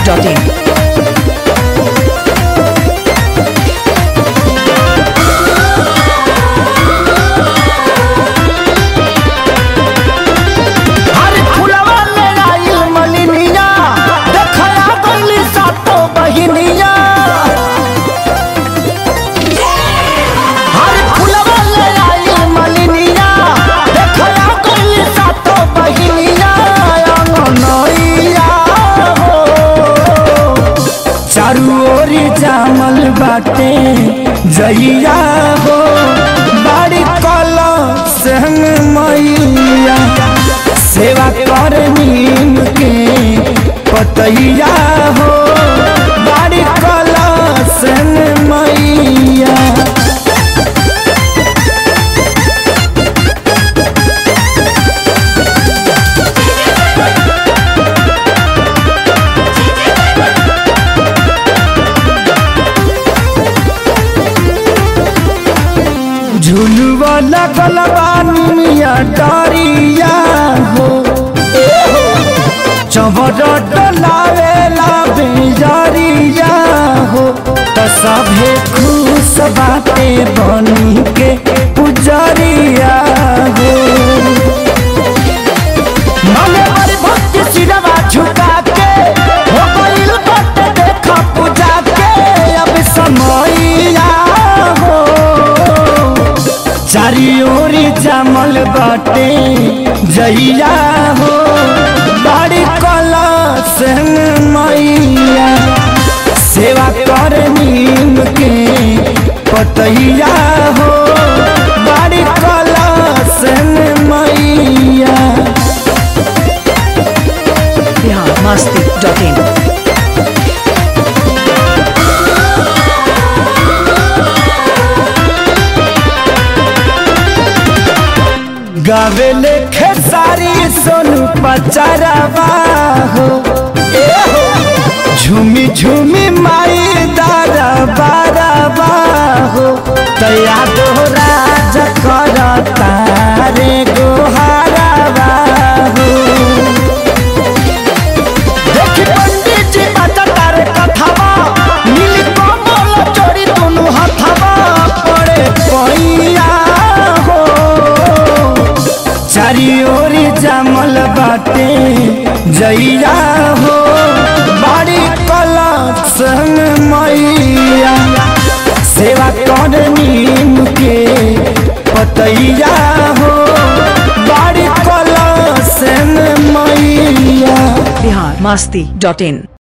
biharmasti.in हरी फुलवा ले आइल मलिनिया देखया गइली सातो बहिनिया हरी फुलवा ले आइल मलिनिया देखया गइली सातो बहिनिया अंगनइया हो चारू ओरी जामल बाटे जइया हो बाड़ी कला संग मैया सेवा कर नीम के पतैया हो बाड़ी कला संग मैया झुलुआ लगल बानिया डारिया हो चवर डलावेला बेजारिया हो त सभे खुश बाटे बनी के पुजरिया हो मने बड़ी भक्ति सिरवा झुका के हो गइल बाटे देखा पूजा के अब समैया हो चारी ओरी जमल बाटे जइया हो बाड़ी कला संग मैया सेवा कर नीम के पतैया हो बाड़ी कला संग मैया biharmasti.in गावेले खेसारी सोनू पचरवा हो ए हो झूमी झूमी माई दारा बारवा हो तया दोहरा जकर तारे गोहारवा हो देखी पंडित जी बता तारे कथावा नील कमल चोरी दोनों हथवा पड़े पैया हो चारी ओरी जमल बाटे जइया हो बाड़ी कला संग मैया सेवा कर नीम के पतैया हो बाड़ी कला संग मैया biharmasti.in